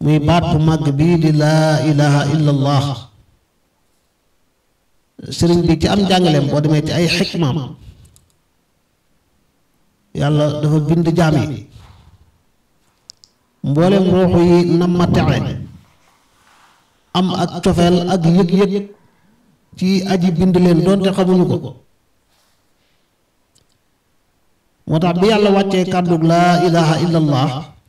muy baat bu màgg bii di laa ilaha illa allah sëriñ bi ci am njàngaleem boo demee ci ay xikmaam yàlla dafa bind jaam yi mboolem ruuxu yi nam ma texe am ak cofeel ak yëg-yëg ci aji bind leen doonte xamuñu ko moo tax bi yàlla wàccee kàddug laa ilaha illallah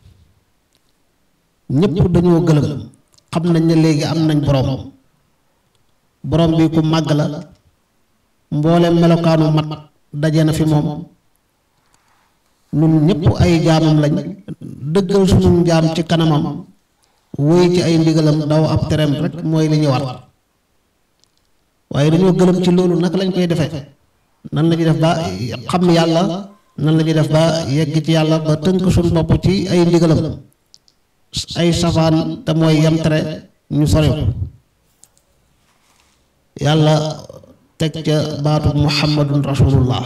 ñépp dañoo gëlëm xam nañ ne léegi am nañ boroom boroom bi ku màgg la mboolem melokaanu mat daje na fi moom nun ñépp ay jaamam lañ dëggal sunu jaam ci kanamam wéy ci ay ndigalam daw ab tereem rek mooy li ñu war waaye dañoo gëlëm ci loolu naka lañ koy defee nan la ñuy def ba xam yàlla nan la ñuy def ba yegg ci yàlla ba tënk suñu bopp ci ay ndigalam ay safaan te mooy yem tere ñu sori ko yàlla teg ca baatu muhammadun rasulullah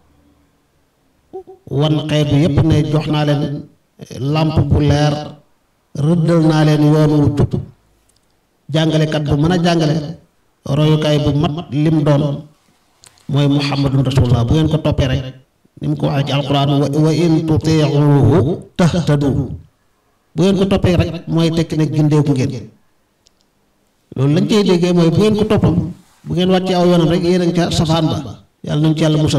wan xeetu yépp ne jox naa leen làmp bu leer rëddal naa leen yoon wu tub jàngalekat bu mën a jàngale royukaay bu mat lim doon mooy muhammadun rasulullah bu ngeen ko toppee rek ni mu ko waxee ci alquran wa in tutiuhu tahtadu bu ngeen ko toppee rek mooy tekki ne gindeeku ngeen loolu lañ cey déggee mooy bu ngeen ko toppam bu ngeen wàccee aw yoonam rek yéen a ngi ca safaan ba yàlla nañu ci yàlla musal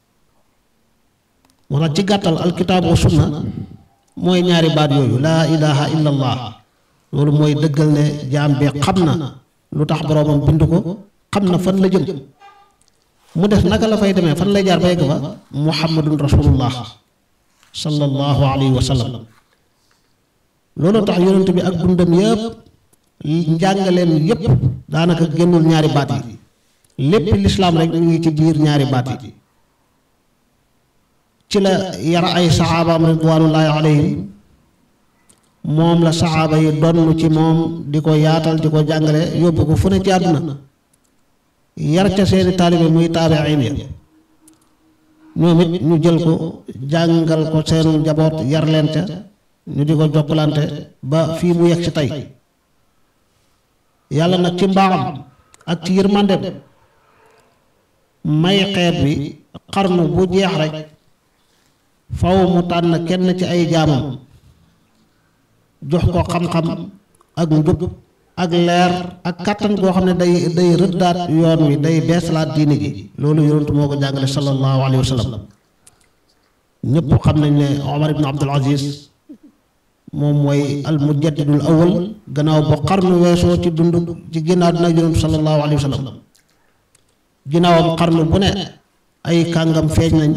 moo tax ci gàttal alkitaab wa sunna mooy ñaari baat yooyu laa ilaha illa allah loolu mooy dëggal ne jaam bi xam na lu tax boroomam bind ko xam na fan la jëm mu def naka la fay demee fan lay jaar ba yegg fa muhammadun rasulullah sallallahu alayhi wa sallam loolu tax yonent bi ak dundam yépp njàngaleem yépp daanaka génnul ñaari baat yi lépp lislaam rek ñu ngi ci biir ñaari baat yi ci la yar ay saxaabaam ridwanullahi alayhim moom la saxaaba yi donn ci moom di ko yaatal di ko jàngale yóbbu ko fu ne ci àdduna yar ca seeni taalibe muy taabiin ya ñoom it ñu jël ko jàngal ko seenu njaboot yar leen ca ñu di ko jokkalante ba fii mu yegg ci tey yàlla nag ci mbaaxam ak ci yërmandem may xeet bi xarnu bu jeex rek faw mu tànn kenn ci ay jaamam jox ko xam-xam ak njub ak leer ak kàttan goo xam ne day day rëddaat yoon wi day beesalaat diine ji loolu yonent moo ko jàngale sallallahu alayhi wa sallam ñëpp xam nañ ne Omar ibn Abdul Aziz moom mooy al mujaddidul awal gannaaw ba xarnu weesoo ci dund ci ginnaaw dina yonent sallallahu alayhi wa sallam ginnaawam xarnu bu ne ay kàngam feeñ nañ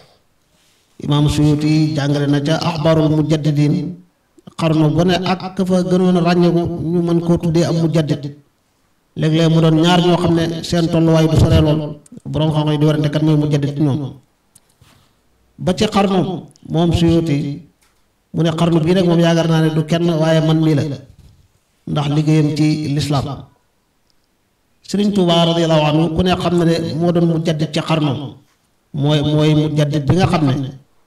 imaam Suyuti jàngale na ca axbarul mujaddidin xarnu bu ne ak ka fa gënoon a ràññeeku ñu mën koo tuddee am mujaddid léeg-léeg mu doon ñaar ñoo xam ne seen tolluwaay du soree lool borom xam-xam yi di warante kat mooy mujaddid ci ñoom ba ci xarnu moom Suyuti mu ne xarnu bii rek moom yaakaar naa ne du kenn waaye man mii la ndax liggéeyam ci lislaam Sëriñ Tuubaa radiyallaahu anhu ku ne xam ne ne moo doon mujaddid ci xarnu mooy mooy mujaddid bi nga xam ne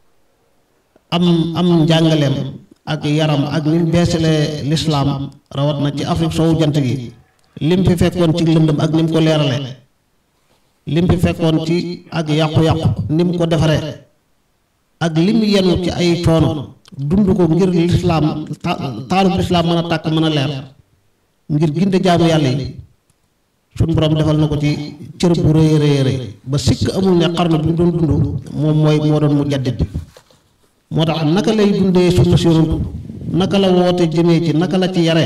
am am njàngaleem ak yaram ak ni mu beesalee lislaam rawat na ci Afrique soowu jant gi lim fi fekkoon ci lëndëm ak ni mu ko leerale lim fi fekkoon ci ak yàqu-yàqu ni mu ko defaree ak lim yenu ci ay coono dund ko ngir lislaam taalub lislaam mën a tàkk mën a leer ngir ginde jaamu yàlla yi suñ borom defal na ko ci cër bu rëy rëy rëy ba sikk amul ne xarnu bi mu doon dund moom mooy moo doon mu jaddit bi moo tax naka lay dundee sunna si yonantu naka la woote jëmee ci naka la ci yaree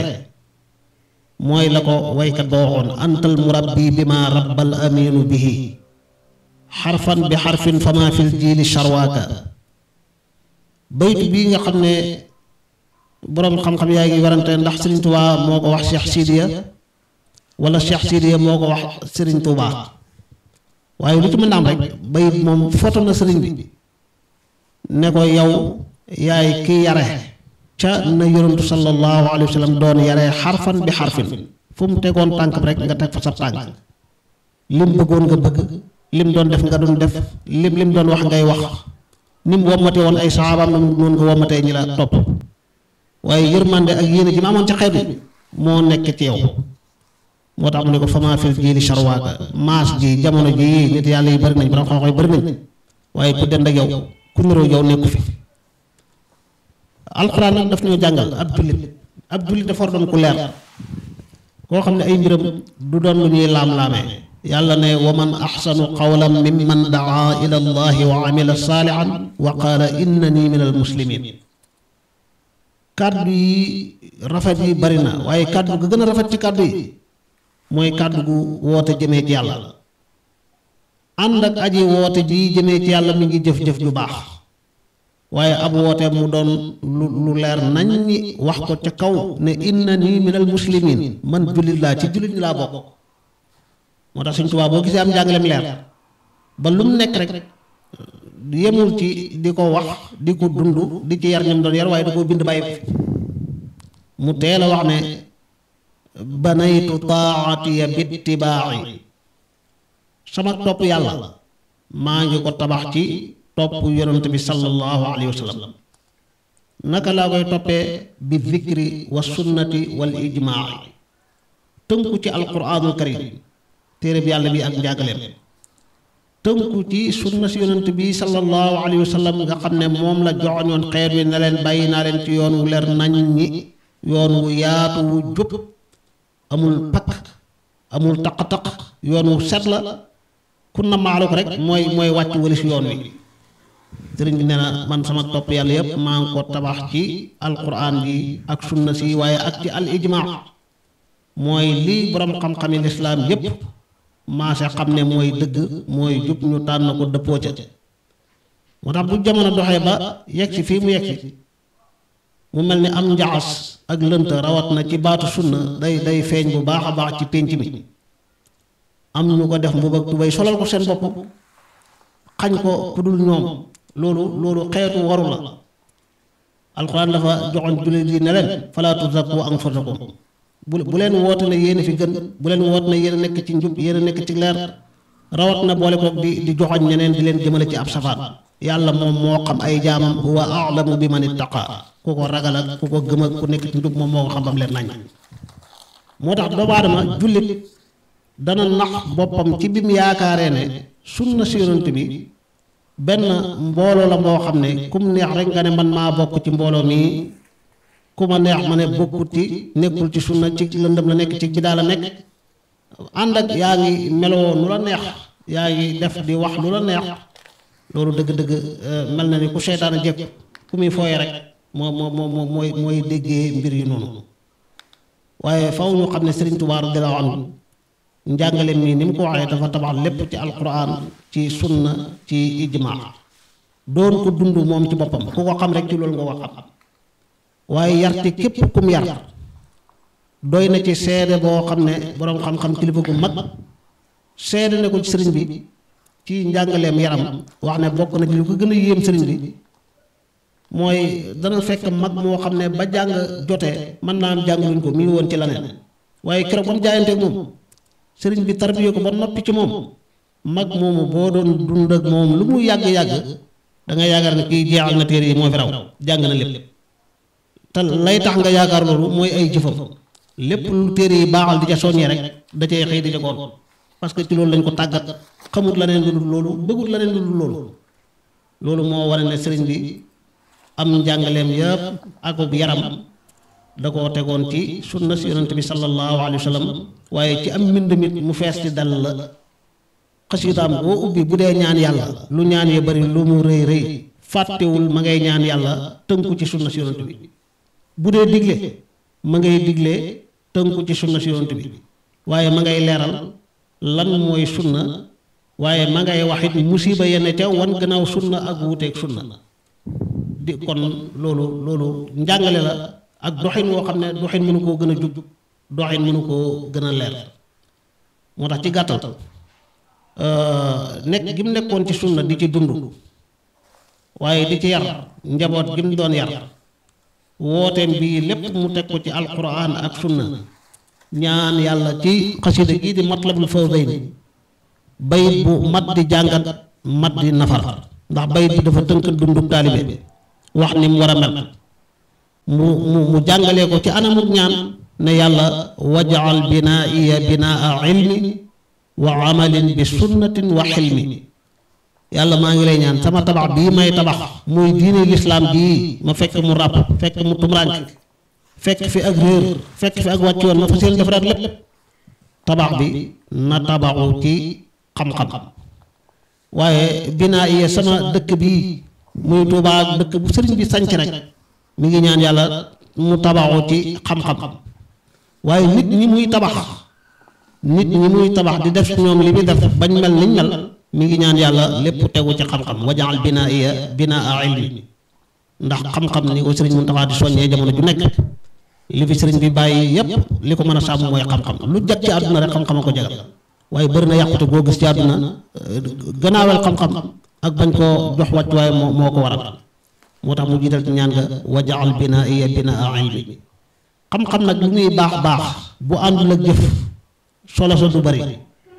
mooy la ko waykat ba waxoon antal murabbi bi ma rabbal aminu bihi xarfan bi xarfin fama fil jiili charwaaka baytu bii nga xam ne boroom xam-xam yaa ngi warante ndax Sëriñ Tuubaa moo ko wax Cheikh Sidiya wala Cheikh Sidiya moo ko wax Sëriñ Tuubaa waaye lu ci mën a am rek bayit moom foto na sëriñ bi ne ko yow yaay ki yare ca na yonentu sallallahu alayhi wa sallam doon yare xarfan bi xarfin fu mu tegoon tànk rek nga teg fa sa tànk lim bëggoon nga bëgg lim doon def nga doon def lim lim doon wax ngay wax ni mu wommate woon ay saxaabaam na noonu nga wommatee ñi la topp waaye yërmande ak yéene ji ma amoon ci xeet bi moo nekk ci yow moo tax mu ne ko fama fil jiili sharwaaka maas ji jamono ji nit yàlla yi bari nañ borom xam-xam yi bari nañ waaye ku dend ak yow ku niroo yow nekku fi alxuraan nag daf ñoo jàngal ab jullit ab jullit dafa war doon ku leer koo xam ne ay mbiram du doon lu ñuy laam-laamee yàlla ne wa man axsanu qawlan mimman daa ila allahi wa amila saalihan wa qaala innani min al muslimin kàddu yi rafet yi bari na waaye kàddu ga gën a rafet ci kàddu yi mooy kàddu gu woote jëmee ci yàlla ànd ak aji woote ji jëmee ci yàlla mi ngi jëf-jëf ju baax waaye ab woote mu doon lu lu leer nañ ñi wax ko ca kaw ne innani min al muslimin man jullit laa ci jullit ñi laa bokk moo tax Sëñ Tuubaa boo gisee am njàngaleem leer ba lu mu nekk rek yemul ci di ko wax di ko dund di ci yar ñam doon yar waaye da koo bind bàyyi mu teel a wax ne banaytu taatiya bittibaaci sama topp yàlla maa ngi ko tabax ci topp yonent bi sallallahu alayhi wa sallam naka laa koy toppee bi zikri wa sunnati wal ijmaaci tënku ci alquraanul karim téere bi yàlla bi ak njàngaleem tënku ci sunna si yonent bi sallallahu alayhi wa sallam nga xam ne moom la joxoñoon xeer wi ne leen bàyyi naa leen ci yoon wu leer nañ ñi yoon wu yaatu wu jub amul pakk amul taq-taq yoon wu set la ku na maalu ko rek mooy mooy wàcc walis yoon wi sëriñ bi nee na man sama topp yàlla yépp maa ngi ko tabax ci alquran bi ak sunna si waaye ak ci al ijmaa mooy lii borom xam-xami lislaam yépp maase xam ne mooy dëgg mooy jub ñu tànn ko dëppoo ca moo tax bu jamono doxee ba yegg si fii mu yegg si mu mel ni am njaxas ak lënt rawat na ci baatu sunna day day feeñ bu baax a baax ci pénc mi am ñu ko def mbubb ak tubéy solal ko seen bopp xañ ko ku dul ñoom loolu loolu xeetu waru la alxuraan dafa joxoon jullit yi ne leen falaa tuzakku anfusakum bu bu leen woote ne yéen a fi gën bu leen woote ne yéen a nekk ci njub yéen a nekk ci leer rawat na boole ko di di joxoñ ñeneen di leen jëmale ci ab safaan yàlla moom moo xam ay jaamam huwa a'lamu bi man ittaqa ku ko ragal ak ku ko gëm ak ku nekk ci njub moom moo ko xam bam leen nañ moo tax doomu aadama jullit dana nax boppam ci bi mu yaakaaree ne sunna si yonent bi benn mbooloo la moo xam ne kum neex rek nga ne man maa bokk ci mbooloo mi ku ma neex ma ne bokkut ci nekkul ci sunna ci lëndëm la nekk ci bidaa la nekk ànd ak yaa ngi meloo nu la neex yaa ngi def di wax lu la neex loolu dëgg-dëgg mel na ni ku seytaane jekk ku muy fooye rek moo moo moo mooy mooy déggee mbir yi noonu waaye faw ñu xam ne Sëriñ Tuubaa radiyallaahu anhu njàngale mi ni mu ko waxee dafa tabax lépp ci alquran ci sunna ci ijmaa doon ko dund moom ci boppam ku ko xam rek ci loolu nga ko xam waaye yar ci képp kum yar doy na ci seede boo xam ne boroom xam-xam kilifa gu mag seede ne ko ci sëriñ bi ci njàngaleem yaram wax ne bokk na ci lu ko gën a yéem sëriñ bi mooy dana fekk mag moo xam ne ba jàng jotee mën naa am jàngaluñ ko mi ngi woon ci leneen waaye keroog ba mu jaayanteeg moom sëriñ bi tarbiye ko ba noppi ci moom mag moomu boo doon dund ak moom lu mu yàgg-yàgg da nga yaakaar ne kii jeexal na téere yi moo fi raw jàng na lépp te lay tax nga yaakaar loolu mooy ay jëfam lépp lu téere yi baaxal di ca soññee rek da cay xëy di ca goon parce que ci loolu lañ ko tàggat xamut leneen lu dul loolu bëggut leneen lu dul loolu loolu moo wane ne sëriñ bi am njàngaleem yëpp ak yaram da koo tegoon ci sunna si yonent bi sallallahu alayhi wa sallam waaye ci am mbind mit mu fees ci dal la xasidaam boo ubbi bu dee ñaan yàlla lu ñaan ya bari lu mu rëy rëy fàttewul ma ngay ñaan yàlla tënku ci sunna si yonent bi bu dee digle ma ngay digle tënku ci sunna si yonent bi waaye ma ngay leeral lan mooy sunna waaye ma ngay waxit musiba yenn ca wan gannaaw sunna ak wuuteeg sunna di kon loolu loolu njàngale la ak doxin woo xam ne doxin mënu koo gën a jub doxin mënu koo gën a leer moo tax ci gàttal nekk gi mu nekkoon ci sunna di ci dund waaye di ci yar njaboot gi mu doon yar wooteem bii lépp mu teg ko ci alquran ak sunna ñaan yàlla ci xasida gii di matlabul fawzayni bayit bu mat di jàngat mat di nafar ndax bayit bi dafa tënk dundub taalibe wax ni mu war a mel mu mu mu jàngalee ko ci anamuk ñaan ne yàlla wajaal binaiya binaa ilmi wa amalin bi sunnatin wa xilmi yàlla maa ngi lay ñaan sama tabax bii may tabax muy diine lislaam bii ma fekk mu ràpp fekk mu tumuraanke fekk fi ak réer fekk fi ak wàcc woon ma fas yéene defaraat lépp tabax bi na tabaxu ci xam-xam waaye binaa iya sama dëkk bii muy Tuubaa ak dëkk bu sëriñ bi sanc rek mi ngi ñaan yàlla mu tabaxu ci xam-xam waaye nit ñi muy tabax nit ñi muy tabax di def ci ñoom li muy def bañ mel niñ mel mi ngi ñaan yàlla lépp tegu ci xam-xam wajaal binaa iya binaa ilmi ndax xam-xam ni ko sëriñ Muntaxa di soññee jamono ju nekk li fi sëriñ bi bàyyi yépp li ko mën a sàmm mooy xam-xam lu jag ci àdduna rek xam-xam a ko jagal waaye bëri na yàqute boo gis ci àdduna gannaawal xam-xam ak bañ koo jox wàccuwaay moo moo ko waral moo tax mu jiital ci ñaan nga wajaal binaa iya binaa ilmi xam-xam nag lu muy baax baax bu àndul ak jëf solo sa du bari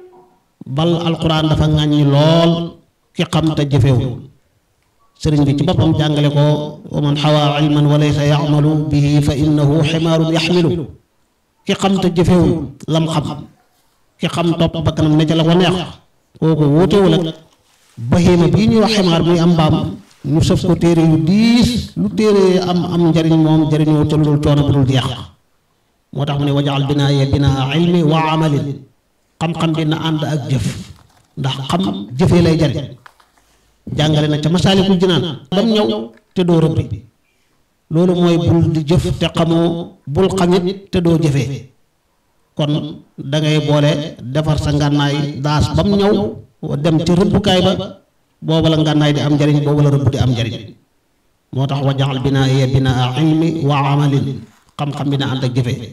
bal alquran dafa ŋàññi lool ki xam te jëfewul sëriñ bi ci boppam jàngale ko wa man xawaa ilman wa laysa yamalu bihi fa innahu ximaarun yaxmilu ki xam te jëfewul lam xam ki xam topp bakkanam ne ca la ko neex kooku wóotewul ak bahima bii ñuy wax ximaar muy am mbaam ñu sëf ko téere yu diis lu téere am am njariñ moom jariñoo ca lu dul coono bu dul jeex moo tax mu ne wajaal binaa ya binaa ilmi wa amalin xam-xam bi na ànd ak jëf ndax xam jëfee lay jariñ jàngale na ca masaalikul jinaan bam ñëw te doo rëbbi loolu mooy bul di jëf te xamoo bul xamit te doo jëfee kon da ngay boole defar sa ngànnaay daas bam ñëw dem ca rëbbukaay ba booba la ngànnaay di am njariñ booba la rëbb di am njariñ moo tax wajaxal binaa ya binaa ilmi wa amalin xam-xam bi na ànd ak jëfee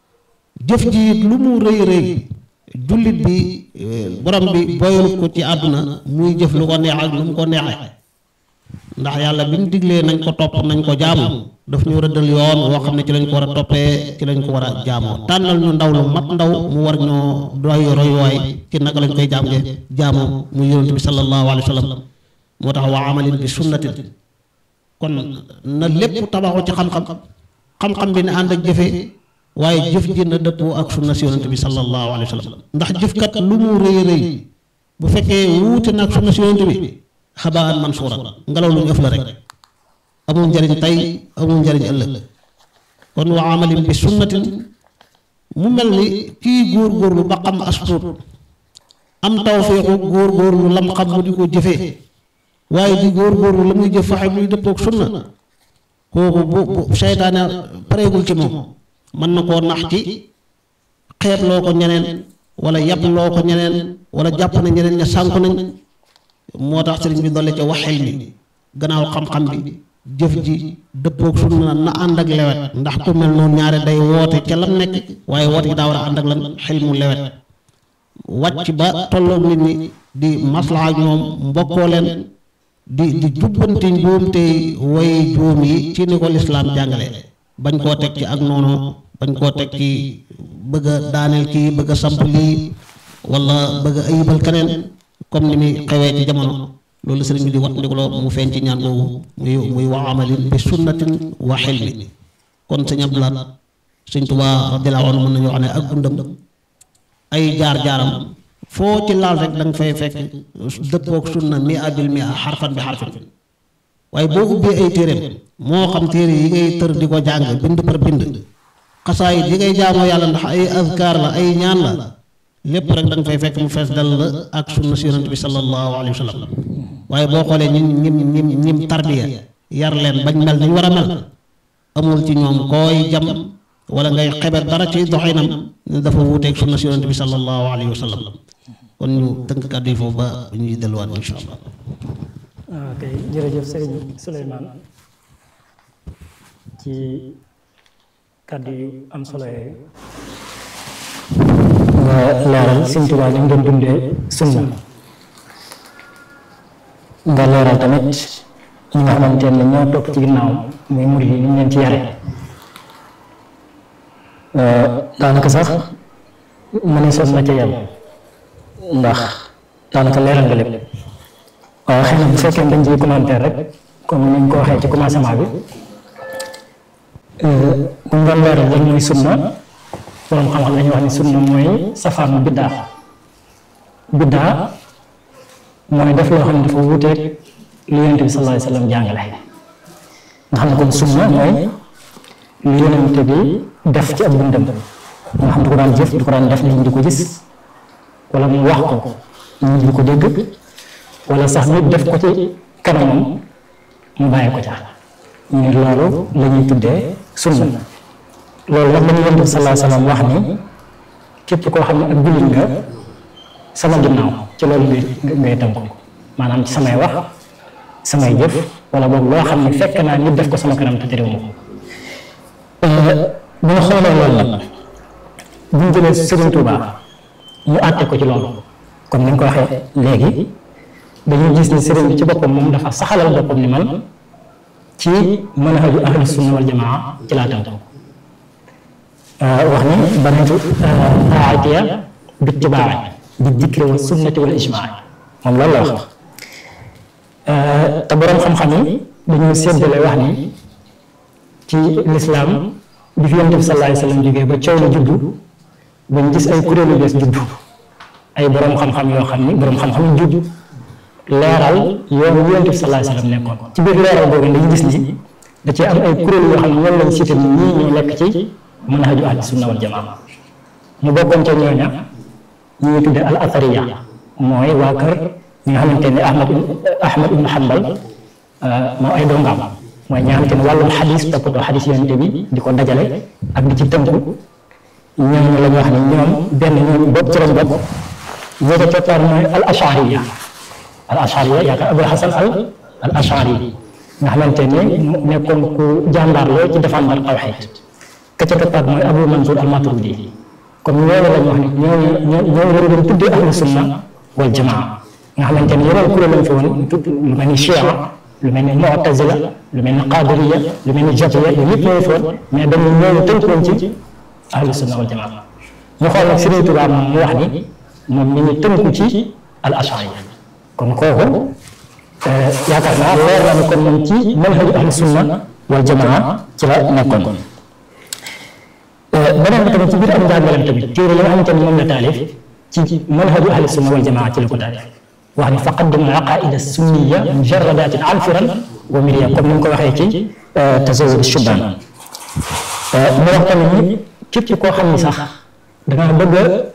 jëf ji it lu mu rëy rëy jullit bi borom bi boyul ko ci àdduna muy jëf lu ko neex ak lu mu ko neexee ndax yàlla bi mu diglee nañ ko topp nañ ko jaamu daf ñu rëddal yoon woo xam ne ci lañ ko war a toppee ci lañ ko war a jaamoo tànnal ñu ndaw lu mat ndaw mu war ñoo doy royuwaay ci naka lañ koy jaam jaamoo mu yonent bi sallallahu alayhi wa sallam moo tax wa amalin bi sunnatin kon na lépp tabaxu ci xam-xam xam-xam bi ne ànd ak jëfe waaye jëf ji na dëppoo ak sunna si yonent bi sallallahu alayhi wa sallam ndax jëfkat lu mu rëy rëy bu fekkee wuute nag sunna si yonent bi xabaan mansuura ngelaw lu ñu ëf la rek amul njariñ tey amul njariñ ëllëg kon wa amalin bi sunnatin mu mel ni kii góor-góorlu ba xam astuut am tawféexu góor-góorlu lam xam mu di ko jëfee waaye di góor-góorlu la muy jëf faxe muy dëppook sunna kooku bu bu seytaane pareegul ci moom mën na koo nax ci xeeb loo ko ñeneen wala yàpp loo ko ñeneen wala jàpp na ñeneen ña sànku nañ moo tax sëriñ bi dolle ca waxel mi gannaaw xam-xam bi jëf ji dëppook sunna na ànd ak lewet ndax ku mel noonu ñaare day woote ca lam nekk waaye woote gi daa war a ànd ak lan xel mu lewet wàcc ba tolloog nit ñi di maslaha ak ñoom mbokkoo leen di di jubbanti njuumte way juum yi ci ni ko lislaam jàngale bañ koo teg ci ak noonu bañ koo teg ci bëgg a daaneel kii bëgg a samp lii wala bëgg a ayibal keneen comme ni muy xewee ci jamono loolu sëriñ bi di wat ndikuloo mu feeñ ci ñaan boobu muy muy wa amalin bi sunnatin wa xilmi kon sëñ Abdulaat sëñ Tuubaa radiyallaahu anhu mën nañu wax ne ak dundam ay jaar-jaaram foo ci laal rek da nga fay fekk dëppook sunna mi abil mi a xarfan bi xarfin waaye boo ubbee ay téeréem moo xam téere yi ngay tër di ko jàng bind par bind xasaayit yi ngay jaamoo yàlla ndax ay azkaar la ay ñaan la lépp rek da nga fay fekk mu fees dal la ak sunna si yonent bi sallallahu alayhi wa sallam waaye boo xoolee ñim ñim ñim ñim tarbiya yar leen bañ mel nañ war a mel amul ci ñoom kooy jam wala ngay xebet dara ci doxinam ne dafa wuuteeg sunna si yonent bi sallallahu alayhi wa sallam kon ñu tënk kàddu yi foofu ba ñuy delluwaat insha allah ok jërëjëf sëriñ Souleymane ci kàddu yu am solo yooyu nga leeral Sëriñ Tuubaa ni mu doon dundee sunna nga leeral tamit ñi nga xamante ne ñoo topp ci ginnaaw muy murid yi ni ñu leen ci yare daanaka sax ma ne soon na ca yem ndax daanaka leeral nga lépp waaye xëy na bu fekkee dañ ciy commentaire rek comme ni ñu ko waxee ci commencement bi bu ñu doon leeral lan mooy sunna borom xam-xam dañuy wax ni sunna mooy safaanu biddaa biddaa mooy def loo xam ne dafa wuuteeg li yonente bi sallallahu alayhi wa sallam jàngale nga xam ne kon sunna mooy li yonente bi def ci ab dundam nga xam ne du ko daan jëf du ko daan def nit ñi di ko gis wala mu wax ko nit ñi di ko dégg wala sax nit def ko ci kanamam mu bàyyi ko ca ñu loolu la ñuy tuddee sunna loolu nag lañu yonent bi sallallahu alayhi wa sallam wax ni képp koo xam ne ak jullit nga sama ginnaaw ci loolu ngay ngay tënku maanaam ci samay wax samay jëf wala boobu loo xam ne fekk naa nit def ko sama kanam te terewu ma bu ñu xoolee loolu nag bu ñu jëlee Serigne Touba ñu àtte ko ci loolu comme ni nga ko waxee léegi dañuy gis ni Serigne bi ci boppam moom dafa saxalal boppam ni man ci manhaju ahlu sunna wal jamaa ci laa tënku wax ni banatu taatiya bi tibaaci bi dikri wa sunnati wal ijmaa moom loolu la wax te boroom xam-xam yi dañoo séddale wax ni ci lislaam bi fi yonent bi sallallahu alayhi wa sallam jógee ba coow la juddu bañ gis ay kuréelu bees juddu ay boroom xam-xam yoo xam ni boroom xam-xam yu juddu leeral yoonu yonent bi sallallahu alayhi wa sallam nekkoon ci biir leeral boobu dañu gis ni da cee am ay kuréel yoo xam ne ñoom lañ cité ni ñii ñoo nekk ci manhaju ahli sunna wal jamaa mu bokkoon ca ñooña ñu ngi tuddee al athariya mooy waa kër ñi nga xamante ne ahmad ahmad ibn hanbal moom ay dongaam mooy ñi nga xamante ne wàllum xadis toppatoo xadis yonente bi di ko dajale ak di ci tënku ñooñu la ñu wax ne ñoom benn ñoom bopp ci lañ bokk ñoo ko toppaat mooy al ashariya al ashariya yaakaar abul hasan al al ashari nga xamante ne nekkoon ku jàmbaar lool ci défendre tawxid ka ca toppaat mooy abu mansour al maturidi kon ñooñu lañ wax ne ñooñu ñooñu lañ doon tuddee ahlu sunna wal jamaa nga xamante ne yeneen kuréel lañ fi woon tudd lu mel ni chia lu mel ni mu'tazila lu mel ni qadiriya lu mel ni jabriya yooyu yëpp ñoo fi woon mais dañu ñooñu tënkoon ci ahlu sunna wal jamaa ñu xool nag Sëriñ Tuubaa moom mu wax ni moom ñu ngi tënku ci al ashari kon kooku yaakaar naa leer na ni kon moom ci manhaju ahlu sunna wal jamaa ci la nekkoon beneen bi tamit ci biir am njàngaleem tamit téere yi nga xamante ni moom la taalif ci manhaju ahli sunna wal jamaa ci la ko taalif wax ni faqaddim aqaida sunniya mujarradatin alfiran wa miriya comme ni mu ko waxee ci tazawud shubban mu wax tamit ni képp koo xam ni sax dangaa bëgg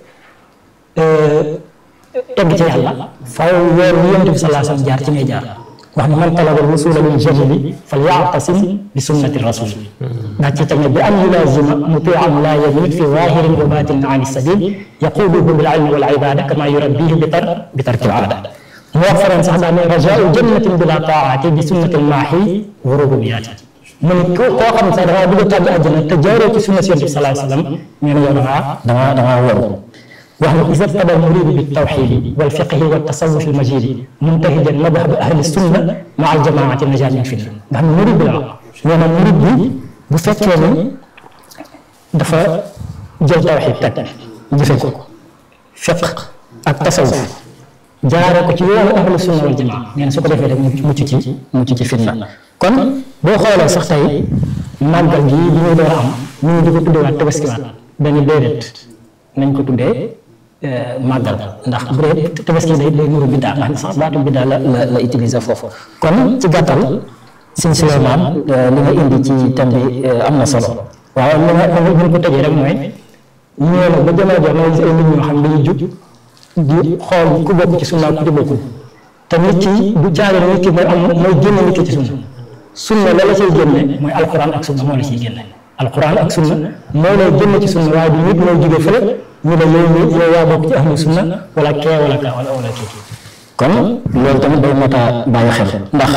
a egg ci yàlla faaw yoon yi yonent bi sallallahu alayhi wasallam jaar ci ngay jaar wax ni man talaba rusula min jahili fal ya'tasim bi sunnati rasul ndax ci tamit bi an yulazima muti'an la yamil fi zahirin wa batinin an sabil yaquduhu bil ilmi wal ibada kama yurabbihi bi tar bi tarki al aada mu wax feneen sax daa ne rajau jannatin bila taati bi sunnati al maahi wa rububiyaati mu ne koo koo xam ne sax dangaa bëgg a tàbbi àjjana te jaaroo ci sunna yonent bi sallallahu alayhi wasallam ñu ne yow dangaa dangaa dangaa waru wax ni isa tada almuridu biltawxidi walfiqhi waltasawuf almajidi muntahijan madhab ahli sunna maa aljamaati najat min fitna nga xam ne murid bi la wax nee na murid bi bu fekkee ni dafa jël tawxid teg jëfe ko fiq ak tasawuf jaaree ko ci yoonu ahlu sunna wal jamaa nee na su ko defee rek mucc ci mucc ci fitna kon boo xoolee sax tey màggal gi bi ñuy door a am ñu ngi di ko tuddewaat tabaskiwaat benn déedéet nañ ko tuddee màggal ndax bu dee tabaski day day nuru biddaa nga xam ne sax baatu biddaa la la la utiliser foofu kon ci gàttal sëñ Suleymaan li nga indi ci thème bi am na solo waaye li nga li nga ko tëjee rek mooy ñëw na ba jamono jox na gis ay nit ñoo xam dañuy jug di xool ku bokk ci sunna ku ci bokkul te nit ki du caage nit ki mooy am mooy génne nit ki ci sunna sunna la la ciy génne mooy alquran ak sunna moo la ciy génne alquran ak sunna moo lay génne ci sunna waaye du nit mooy jóge fële ñu ne yow mi yow yaa bokk ci ahlu sunna wala kee wala kaa wala wala kii kon loolu tamit day mot a bàyyi xel ndax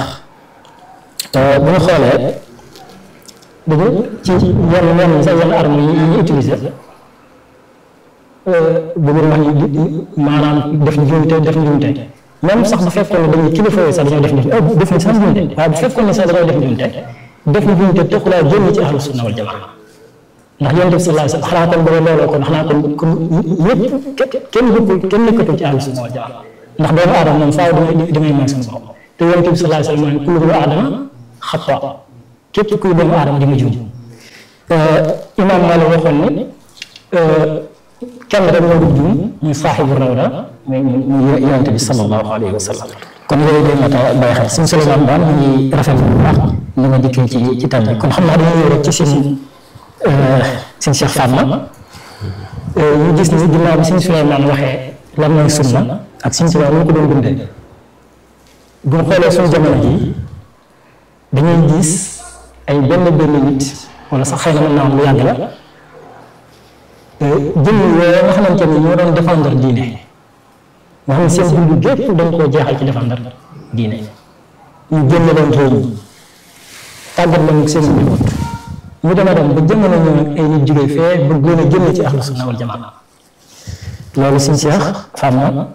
bu ñu xoolee dañu ci yenn yenn sax yenn arme yi ñu utiliser bëggul wax ni maanaam def njuumte def njuumte même sax bu fekkoon ne dañuy kilifa yi sax dañoo def njuumte def ni sax njuumte waaye bu fekkoon ne sax dañoo def njuumte def njuumte taxulaa génn ci ahlu sunna wal jamaa ndax yonent bi sallallahu alayhi wasallam xanaa kon booba looloo kon xanaa kon kon ñëpp kenn bokkul kenn nekkatul ci ahlu sunna wal jamaa ndax doomu aadama moom faaw damay damay may suñu bopp te yonent bi sallallahu alayhi wasallam kullu aadama xata képp kuy doomu aadama di nga juum imaam Maalik waxoon ni kenn rek moo dul juum muy saaxibu rawda muy muy yonente bi sallallahu alayhi wa sallam kon yooyu day mat a bàyyi xel suñu Souleymane daal mu ngi rafetlu bu baax li nga dikkee ci ci tam bi kon xam naa dañuy ñëw rek ci seen seen Cheikh Fatma ñu gis ni ginnaaw bi suñu Souleymane waxee lan mooy sunna ak suñu si ñu ko doon dundee bu ñu xoolee suñu jamono ji dañuy gis ay benn benn nit wala sax xëy na mën naa am lu yàgg la jëmm yooyu nga xamante ni ñoo doon défendre diine nga xam ne seen dund gépp dañ koo jeexal ci défendre diine ñu génn leen réew mi tàggat leen seen njaboot ñu dema dem ba jamono ñëw nag ay nit jógee fee bëgg leen a génn ci ahlu sunna wal jamaa loolu suñ seex xam na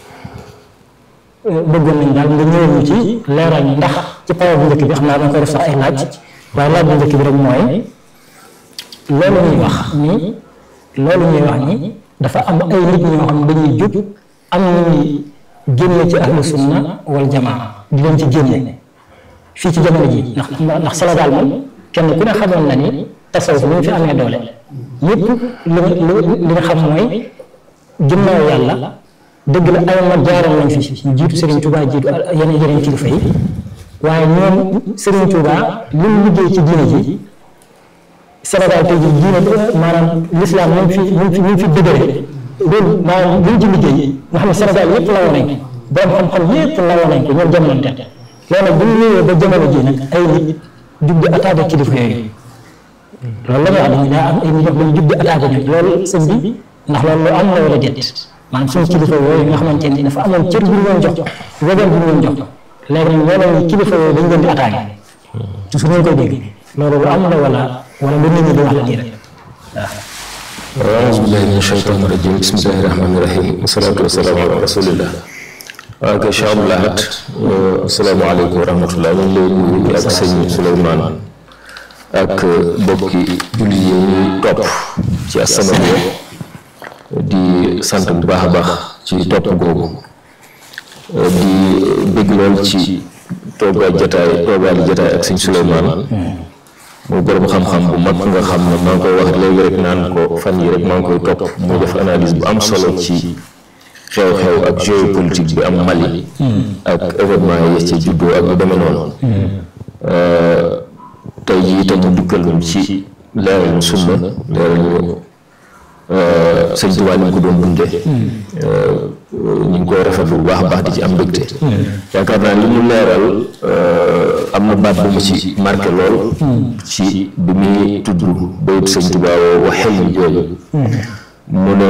bëggoon nañ daal nga ñëwal ñu ci leeral ñu ndax ci pawa bu njëkk bi xam naa dañ koy def sax ay laaj waaye laaj bu njëkk bi rek mooy loolu ñuy wax ni loolu ñuy wax ni dafa am ay nit ñoo xam dañuy jub am nañuy génne ci ahlu sunna wal jamaa di leen ci génne fii ci jamono ji ndax ndax Sénégal moom kenn ku ne xamoon na ni tasawuf ni mu fi amee doole ñëpp li li nga xam mooy ginnaaw yàlla dëgg la ay mag jaaroon nañ fi ñu jiitu Serigne Touba jiitu yeneen yeneen kilifa yi waaye ñoom Serigne Touba li mu liggéey ci diine ji Sénégal tey jii diine maanaam l'islam ñu fi ñu fi ñu fi dëgëre loolu maanaam li ñu ci liggéey nga xam ne Sénégal yëpp lawoo nañ ko borom xam-xam yëpp lawoo nañ ko ñoom jamono te loolu nag bu ñu ñëwee ba jamono ji nag ay nit jug di attaqué kilifa yooyu loolu la ñuy wax dañu daa am ay nit yoo xam ne jug di attaqué ñoom loolu sëñ bi ndax loolu lu am la wala déet maanaam suñu kilifa yooyu nga xamante ni dafa amoon cër bu ñu leen jox wegeel bu ñu leen jox léegi nag ñoo leen kilifa yooyu dañu leen di attaqué toujours ñu koy dégg loolu lu am la wala wala lu nit ñi di wax la nii rek waaw. auzu billahi min shaytaani rajim bismillahi rahmaani rahim wasalaatu wasalaamu ala rasulillah waaw kay Cheikh Abdou Lahad asalaamaaleykum wa rahmatullah ñu ngi lay nuyu ak sëñ Souleymane ak bokki julli yi ñuy topp ci As-Samadiyya di sant bu baax a baax ci topp googu di bëgg lool ci toogaay jataay toogaay jataay ak sëñ Souleymane muy borom xam-xam bu mag nga xam ne maa ngi koy wax léegi rek naan ko fan yi rek maa ngi koy topp muy def analyse bu am solo ci xew-xew ak géopolitique bi am Mali ak événement yi ci juddoo ak lu demee noonu tey jii itam mu dukkal ñu ci leeral ñu sunna leeral ñu sëñ Tuubaa ni ko doon dunde ñu ngi koy rafetlu bu baax a baax di ci am mbégte yaakaar naa li mu leeral am na baat bu mu ci marqué lool ci bi muy tudd bayit sëñ Tuubaa wa xel mi jooju mu ne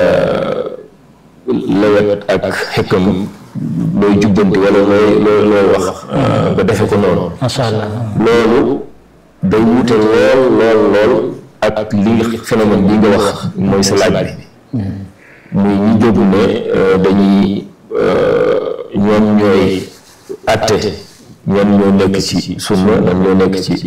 lewet ak xekkam looy jubbanti wala looy looy looy wax nga defe ko noonu macha allah loolu day wuute lool lool lool ak li phénomène bi nga wax mooy sa laaj bi muy ñi jóg ne dañuy ñoom ñooy atte ñoom ñoo nekk ci sunna ñoom ñoo nekk ci